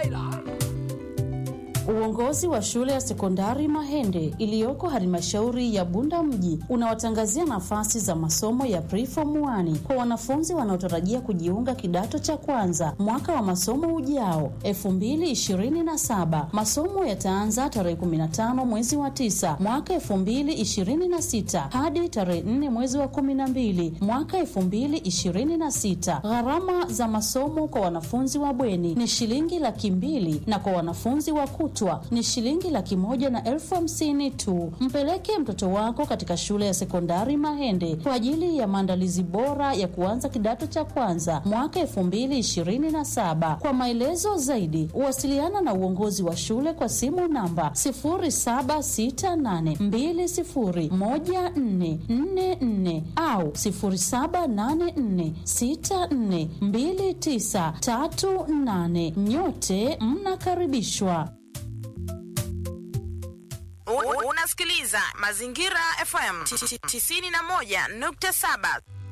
Uongozi wa shule ya sekondari Mahende iliyoko halmashauri ya Bunda mji unawatangazia nafasi za masomo ya preform 1 kwa wanafunzi wanaotarajia kujiunga kidato cha kwanza mwaka wa masomo ujao 2027. Masomo yataanza tarehe 15 mwezi wa 9 mwaka 2026 hadi tarehe 4 mwezi wa 12 mwaka 2026. Gharama za masomo kwa wanafunzi wa bweni ni shilingi laki mbili na kwa wanafunzi wa kutwa ni shilingi laki moja na elfu hamsini tu. Mpeleke mtoto wako katika shule ya sekondari Mahende kwa ajili ya maandalizi bora ya kuanza kidato cha kwanza mwaka elfu mbili ishirini na saba. Kwa maelezo zaidi, wasiliana na uongozi wa shule kwa simu namba sifuri saba sita nane mbili sifuri moja nne nne nne au sifuri saba nane nne sita nne mbili tisa tatu nane. Nyote mnakaribishwa. U- Unasikiliza Mazingira FM 91.7.